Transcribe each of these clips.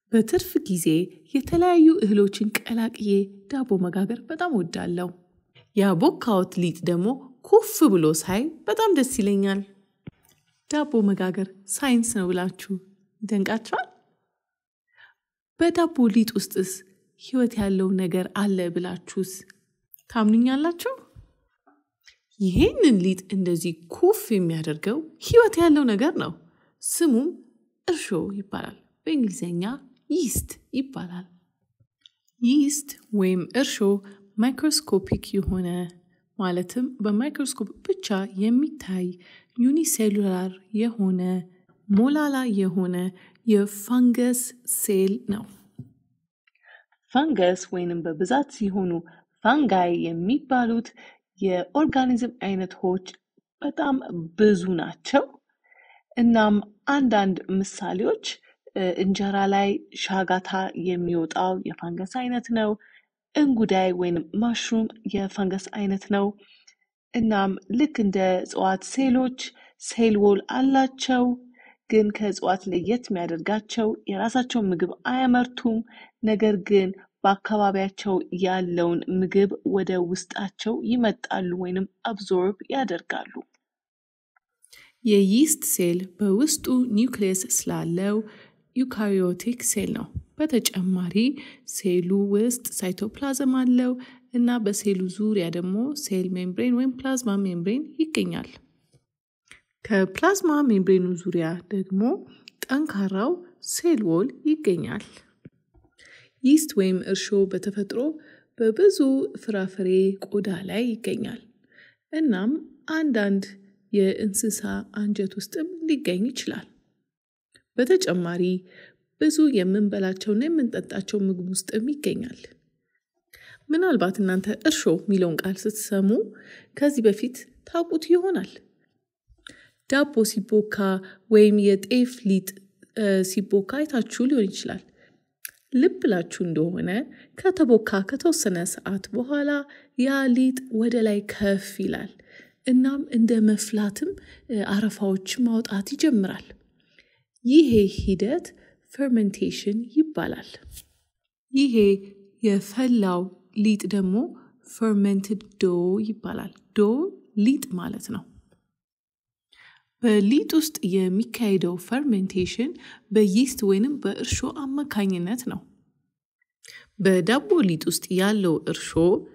በትርፍ ጊዜ የተለያዩ እህሎችን ቀላቅዬ ዳቦ መጋገር በጣም እወዳለሁ። ያቦካሁት ሊጥ ደግሞ ኩፍ ብሎ ሳይ በጣም ደስ ይለኛል። ዳቦ መጋገር ሳይንስ ነው ብላችሁ ይደንቃችኋል? በዳቦ ሊጥ ውስጥስ ህይወት ያለው ነገር አለ ብላችሁስ ታምኑኛላችሁ? ይሄንን ሊጥ እንደዚህ ኩፍ የሚያደርገው ህይወት ያለው ነገር ነው። ስሙም እርሾ ይባላል። በእንግሊዝኛ ይስት ይባላል። ይስት ወይም እርሾ ማይክሮስኮፒክ የሆነ ማለትም በማይክሮስኮፕ ብቻ የሚታይ ዩኒሴሉላር የሆነ ሞላላ የሆነ የፋንገስ ሴል ነው። ፋንገስ ወይንም በብዛት ሲሆኑ ፋንጋይ የሚባሉት የኦርጋኒዝም አይነቶች በጣም ብዙ ናቸው። እናም አንዳንድ ምሳሌዎች እንጀራ ላይ ሻጋታ የሚወጣው የፋንገስ አይነት ነው። እንጉዳይ ወይንም ማሽሩም የፈንገስ አይነት ነው። እናም ልክ እንደ እጽዋት ሴሎች ሴል ዎል አላቸው። ግን ከእጽዋት ለየት የሚያደርጋቸው የራሳቸውን ምግብ አያመርቱም። ነገር ግን በአካባቢያቸው ያለውን ምግብ ወደ ውስጣቸው ይመጣሉ ወይንም አብዞርብ ያደርጋሉ። የይስት ሴል በውስጡ ኒውክሊየስ ስላለው ዩካሪዮቲክ ሴል ነው። በተጨማሪ ሴሉ ውስጥ ሳይቶፕላዝም አለው እና በሴሉ ዙሪያ ደግሞ ሴል ሜምብሬን ወይም ፕላዝማ ሜምብሬን ይገኛል። ከፕላዝማ ሜምብሬኑ ዙሪያ ደግሞ ጠንካራው ሴል ዎል ይገኛል። ይስት ወይም እርሾ በተፈጥሮ በብዙ ፍራፍሬ ቆዳ ላይ ይገኛል። እናም አንዳንድ የእንስሳ አንጀት ውስጥም ሊገኝ ይችላል። በተጨማሪ ብዙ የምንበላቸውና የምንጠጣቸው ምግብ ውስጥም ይገኛል። ምናልባት እናንተ እርሾ የሚለውን ቃል ስትሰሙ ከዚህ በፊት ታውቁት ይሆናል። ዳቦ ሲቦካ ወይም የጤፍ ሊጥ ሲቦካ አይታችሁ ሊሆን ይችላል። ልብ ብላችሁ እንደሆነ ከተቦካ ከተወሰነ ሰዓት በኋላ ያ ሊጥ ወደ ላይ ከፍ ይላል። እናም እንደ መፍላትም አረፋዎች ማውጣት ይጀምራል። ይሄ ሂደት ፈርመንቴሽን ይባላል። ይሄ የፈላው ሊጥ ደግሞ ፈርመንትድ ዶ ይባላል። ዶ ሊጥ ማለት ነው። በሊጥ ውስጥ የሚካሄደው ፈርሜንቴሽን በይስት ወይንም በእርሾ አማካኝነት ነው። በዳቦ ሊጥ ውስጥ ያለው እርሾ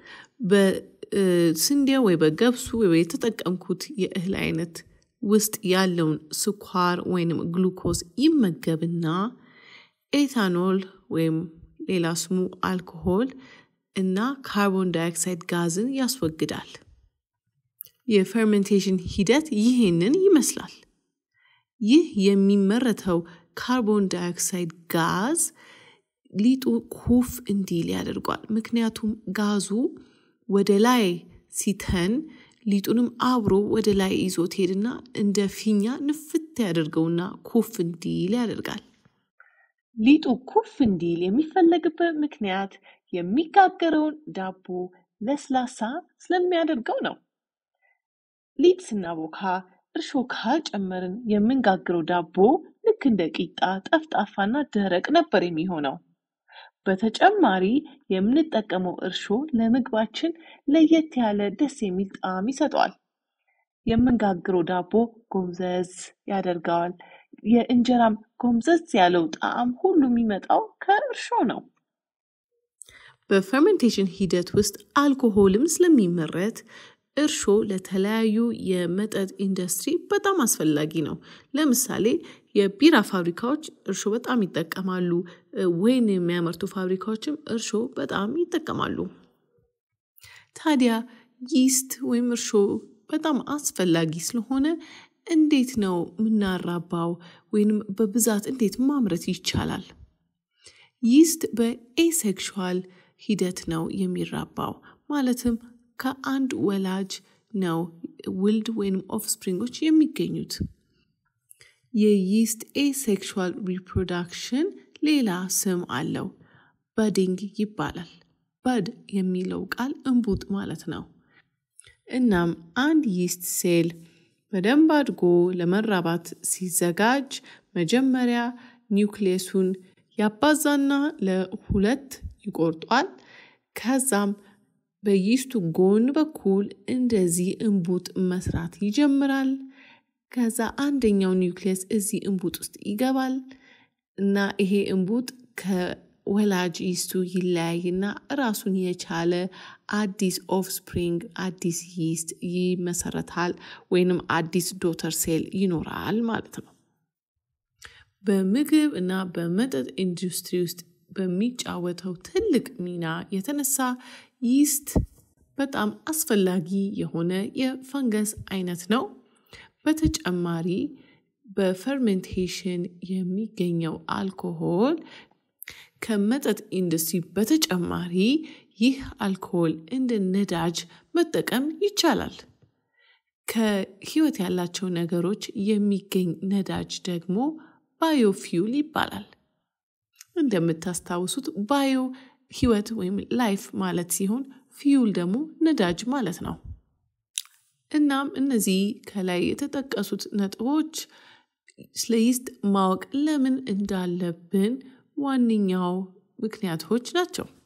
በስንዴ ወይ በገብሱ ወይ የተጠቀምኩት የእህል አይነት ውስጥ ያለውን ስኳር ወይንም ግሉኮዝ ይመገብና ኤታኖል ወይም ሌላ ስሙ አልኮሆል እና ካርቦን ዳይኦክሳይድ ጋዝን ያስወግዳል። የፈርሜንቴሽን ሂደት ይህንን ይመስላል። ይህ የሚመረተው ካርቦን ዳይኦክሳይድ ጋዝ ሊጡ ኩፍ እንዲል ያደርጓል። ምክንያቱም ጋዙ ወደ ላይ ሲተን ሊጡንም አብሮ ወደ ላይ ይዞት ሄድና እንደ ፊኛ ንፍት ያደርገውና ኩፍ እንዲል ያደርጋል። ሊጡ ኩፍ እንዲል የሚፈለግበት ምክንያት የሚጋገረውን ዳቦ ለስላሳ ስለሚያደርገው ነው። ሊጥ ስናቦካ እርሾ ካልጨመርን የምንጋግረው ዳቦ ልክ እንደ ቂጣ ጠፍጣፋና ደረቅ ነበር የሚሆነው። በተጨማሪ የምንጠቀመው እርሾ ለምግባችን ለየት ያለ ደስ የሚል ጣዕም ይሰጠዋል። የምንጋግረው ዳቦ ጎምዘዝ ያደርገዋል። የእንጀራም ጎምዘዝ ያለው ጣዕም ሁሉ የሚመጣው ከእርሾ ነው። በፈርሜንቴሽን ሂደት ውስጥ አልኮሆልም ስለሚመረት እርሾ ለተለያዩ የመጠጥ ኢንዱስትሪ በጣም አስፈላጊ ነው። ለምሳሌ የቢራ ፋብሪካዎች እርሾ በጣም ይጠቀማሉ። ወይን የሚያመርቱ ፋብሪካዎችም እርሾ በጣም ይጠቀማሉ። ታዲያ ይስት ወይም እርሾ በጣም አስፈላጊ ስለሆነ እንዴት ነው የምናራባው ወይንም በብዛት እንዴት ማምረት ይቻላል? ይስት በኤሴክሹዋል ሂደት ነው የሚራባው ማለትም ከአንድ ወላጅ ነው ውልድ ወይም ኦፍስፕሪንጎች የሚገኙት። የይስት ኤሴክሹዋል ሪፕሮዳክሽን ሌላ ስም አለው። በዲንግ ይባላል። በድ የሚለው ቃል እንቡጥ ማለት ነው። እናም አንድ ይስት ሴል በደንብ አድጎ ለመራባት ሲዘጋጅ መጀመሪያ ኒውክሊየሱን ያባዛና ለሁለት ይቆርጧል። ከዛም በይስቱ ጎን በኩል እንደዚህ እንቡጥ መስራት ይጀምራል። ከዛ አንደኛው ኒውክሊየስ እዚህ እንቡጥ ውስጥ ይገባል እና ይሄ እንቡጥ ከወላጅ ይስቱ ይለያይና ራሱን የቻለ አዲስ ኦፍስፕሪንግ አዲስ ይስት ይመሰረታል ወይንም አዲስ ዶተር ሴል ይኖራል ማለት ነው። በምግብ እና በመጠጥ ኢንዱስትሪ ውስጥ በሚጫወተው ትልቅ ሚና የተነሳ ይስት በጣም አስፈላጊ የሆነ የፈንገስ አይነት ነው። በተጨማሪ በፈርሜንቴሽን የሚገኘው አልኮሆል ከመጠጥ ኢንዱስትሪ በተጨማሪ ይህ አልኮሆል እንደ ነዳጅ መጠቀም ይቻላል። ከህይወት ያላቸው ነገሮች የሚገኝ ነዳጅ ደግሞ ባዮፊውል ይባላል። እንደምታስታውሱት ባዮ ህይወት ወይም ላይፍ ማለት ሲሆን ፊውል ደግሞ ነዳጅ ማለት ነው። እናም እነዚህ ከላይ የተጠቀሱት ነጥቦች ስለ ይስት ማወቅ ለምን እንዳለብን ዋነኛው ምክንያቶች ናቸው።